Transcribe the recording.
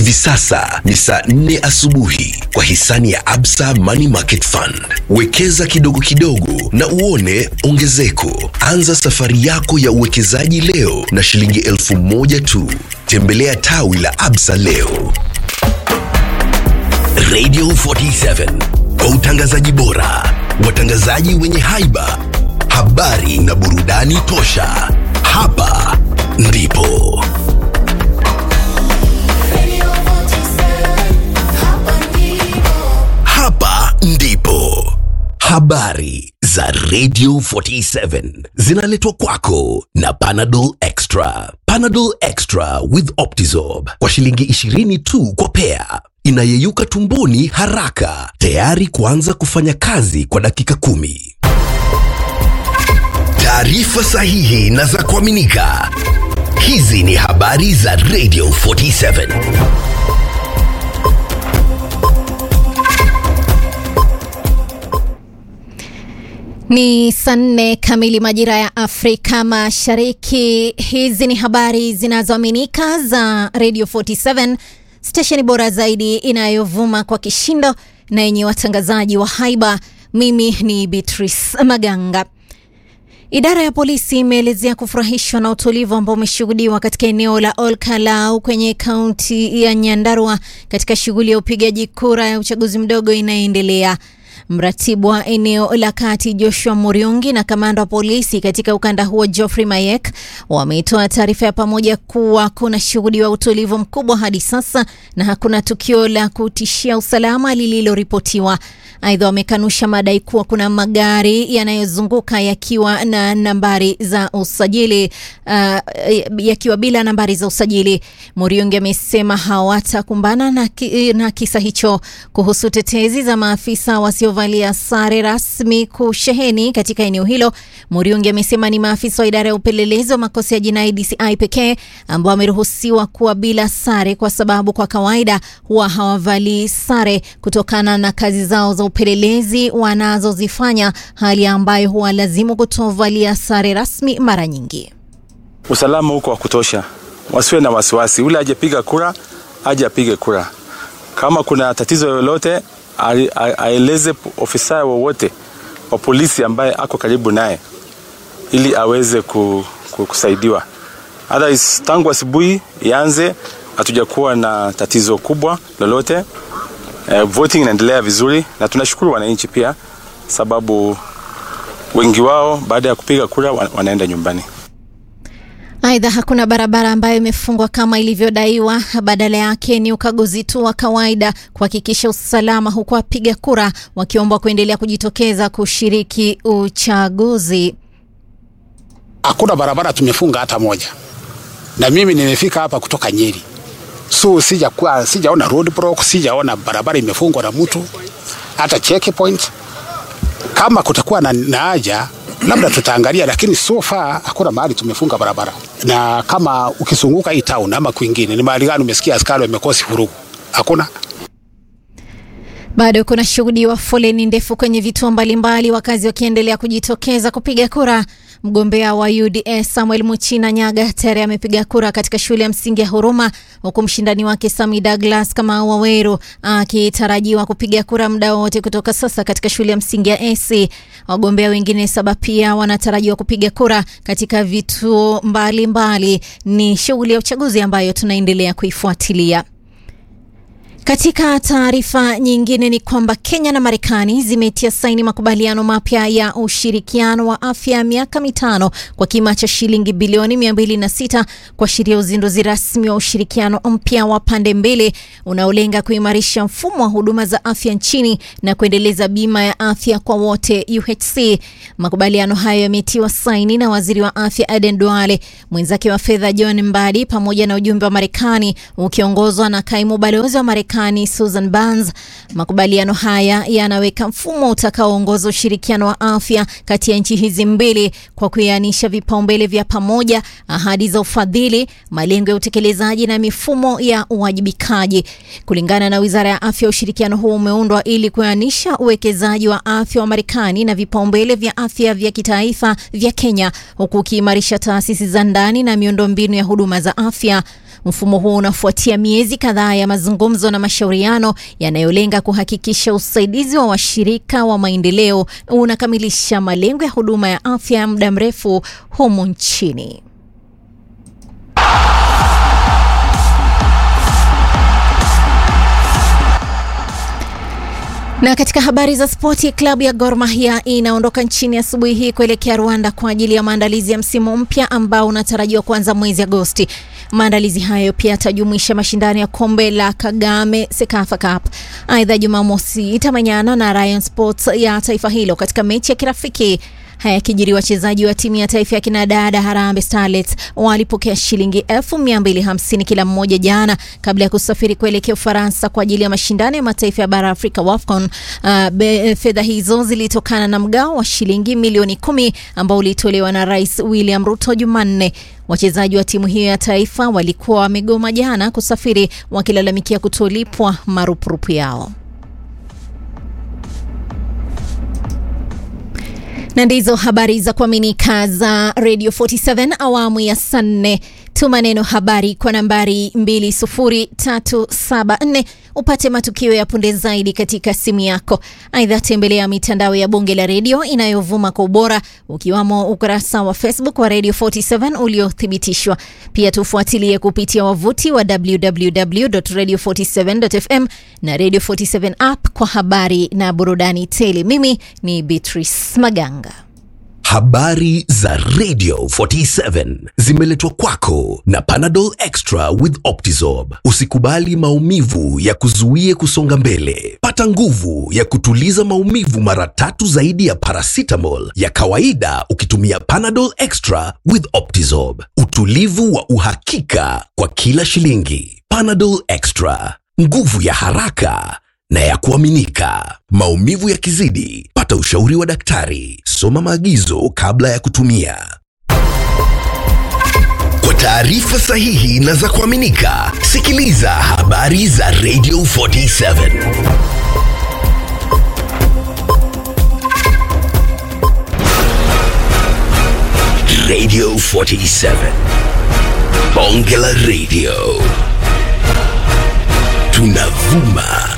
Hivi sasa ni saa nne asubuhi kwa hisani ya Absa Money Market Fund. Wekeza kidogo kidogo na uone ongezeko. Anza safari yako ya uwekezaji leo na shilingi elfu moja tu. Tembelea tawi la Absa leo. Radio 47 kwa utangazaji bora, watangazaji wenye haiba, habari na burudani tosha. Hapa ndipo hapa ndipo habari za Radio 47 zinaletwa kwako na Panadol Extra. Panadol Extra with Optizorb kwa shilingi 20 tu kwa pea, inayeyuka tumboni haraka, tayari kuanza kufanya kazi kwa dakika kumi. Taarifa sahihi na za kuaminika. Hizi ni habari za Radio 47. Ni saa nne kamili majira ya Afrika Mashariki. Hizi ni habari zinazoaminika za Radio 47, stesheni bora zaidi inayovuma kwa kishindo na yenye watangazaji wa haiba. Mimi ni Beatrice Maganga. Idara ya polisi imeelezea kufurahishwa na utulivu ambao umeshuhudiwa katika eneo la Olkalau kwenye kaunti ya Nyandarua katika shughuli ya upigaji kura ya uchaguzi mdogo inayoendelea. Mratibu wa eneo la kati Joshua Muriungi na kamanda wa polisi katika ukanda huo Geoffrey Mayek wametoa taarifa ya pamoja kuwa kuna shuhudiwa utulivu mkubwa hadi sasa na hakuna tukio la kutishia usalama lililoripotiwa. Aidha, wamekanusha madai kuwa kuna magari yanayozunguka yakiwa na nambari za usajili uh, yakiwa bila nambari za usajili. Muriungi amesema hawatakumbana na, ki, na kisa hicho. Kuhusu tetezi za maafisa wasiovalia sare rasmi kusheheni katika eneo hilo, Muriungi amesema ni maafisa wa idara ya upelelezi wa makosa ya jinai DCI pekee ambao wameruhusiwa kuwa bila sare kwa sababu kwa kawaida huwa hawavalii sare kutokana na kazi zao za upelelezi wanazozifanya, hali ambayo huwalazimu kutovalia sare rasmi mara nyingi. Usalama huko wa kutosha, wasiwe na wasiwasi. Ule ajepiga kura aje apige kura. Kama kuna tatizo lolote aeleze ofisa wowote wa polisi ambaye ako karibu naye ili aweze kusaidiwa. Otherwise, tangu asubuhi ianze hatujakuwa na tatizo kubwa lolote. Uh, voting inaendelea vizuri na tunashukuru wananchi pia, sababu wengi wao baada ya kupiga kura wanaenda nyumbani. Aidha, hakuna barabara ambayo imefungwa kama ilivyodaiwa. Badala yake ni ukaguzi tu wa kawaida kuhakikisha usalama, huku wapiga kura wakiombwa kuendelea kujitokeza kushiriki uchaguzi. Hakuna barabara tumefunga hata moja, na mimi nimefika hapa kutoka Nyeri so sijakuwa sijaona roadblock, sijaona barabara imefungwa na mtu hata checkpoint. Kama kutakuwa na, na haja labda tutaangalia, lakini so far hakuna mahali tumefunga barabara. Na kama ukizunguka hii town ama kwingine, ni mahali gani umesikia askari wamekosi vurugu? Hakuna. Bado kuna shuhudiwa foleni ndefu kwenye vituo mbalimbali, wakazi wakiendelea kujitokeza kupiga kura. Mgombea wa UDS Samuel Muchina Nyaga tayari amepiga kura katika shule ya msingi ya Huruma, huku mshindani wake Sami Douglas kama Waweru akitarajiwa kupiga kura muda wote kutoka sasa katika shule ya msingi ya AC. Wagombea wengine saba pia wanatarajiwa kupiga kura katika vituo mbalimbali. Ni shughuli ya uchaguzi ambayo tunaendelea kuifuatilia. Katika taarifa nyingine ni kwamba Kenya na Marekani zimetia saini makubaliano mapya ya ushirikiano wa afya ya miaka mitano kwa kima cha shilingi bilioni 206 kuashiria uzinduzi rasmi wa ushirikiano mpya wa pande mbili unaolenga kuimarisha mfumo wa huduma za afya nchini na kuendeleza bima ya afya kwa wote UHC. Makubaliano hayo yametiwa saini na waziri wa afya Aden Duale, mwenzake wa fedha John Mbadi pamoja na ujumbe wa Marekani ukiongozwa na kaimu balozi wa Marekani Marekani Susan Burns. Makubaliano haya yanaweka mfumo utakaoongoza ushirikiano wa afya kati ya nchi hizi mbili kwa kuianisha vipaumbele vya pamoja, ahadi za ufadhili, malengo ya utekelezaji na mifumo ya uwajibikaji. Kulingana na Wizara ya Afya, ushirikiano huu umeundwa ili kuianisha uwekezaji wa afya wa Marekani na vipaumbele vya afya vya kitaifa vya Kenya, huku ukiimarisha taasisi za ndani na miundombinu ya huduma za afya. Mfumo huu unafuatia miezi kadhaa ya mazungumzo na mashauriano yanayolenga kuhakikisha usaidizi wa washirika wa maendeleo unakamilisha malengo ya huduma ya afya ya muda mrefu humu nchini. Na katika habari za spoti, klabu ya Gor Mahia inaondoka nchini asubuhi hii kuelekea Rwanda kwa ajili ya maandalizi ya msimu mpya ambao unatarajiwa kuanza mwezi Agosti. Maandalizi hayo pia yatajumuisha mashindano ya kombe la Kagame Sekafa Cup. Aidha, Jumamosi itamenyana na Rayon Sports ya taifa hilo katika mechi ya kirafiki. Haya yakijiri, wachezaji wa timu ya taifa ya kinadada Harambee Starlets walipokea shilingi elfu mia mbili hamsini kila mmoja jana kabla ya kusafiri kuelekea Ufaransa kwa ajili ya mashindano ya mataifa ya bara Afrika WAFCON. Uh, fedha hizo zilitokana na mgao wa shilingi milioni kumi ambao ulitolewa na Rais William Ruto Jumanne. Wachezaji wa timu hiyo ya taifa walikuwa wamegoma jana kusafiri wakilalamikia kutolipwa marupurupu yao. na ndizo habari za kuaminika za Radio 47 awamu ya saa nne. Tuma neno habari kwa nambari 20374 upate matukio ya punde zaidi katika simu yako. Aidha, tembelea mitandao ya Bunge la Redio inayovuma kwa ubora ukiwamo ukurasa wa Facebook wa Radio 47 uliothibitishwa. Pia tufuatilie kupitia wavuti wa www.radio47.fm na Radio 47 app kwa habari na burudani tele. Mimi ni Beatrice Maganga. Habari za Radio 47 zimeletwa kwako na Panadol Extra with Optizorb. Usikubali maumivu ya kuzuie kusonga mbele. Pata nguvu ya kutuliza maumivu mara tatu zaidi ya paracetamol ya kawaida ukitumia Panadol Extra with Optizorb. Utulivu wa uhakika kwa kila shilingi. Panadol Extra, nguvu ya haraka na ya kuaminika. Maumivu yakizidi, pata ushauri wa daktari. Soma maagizo kabla ya kutumia. Kwa taarifa sahihi na za kuaminika, sikiliza habari za Radio 47. Radio 47. Bonge la Radio. Tunavuma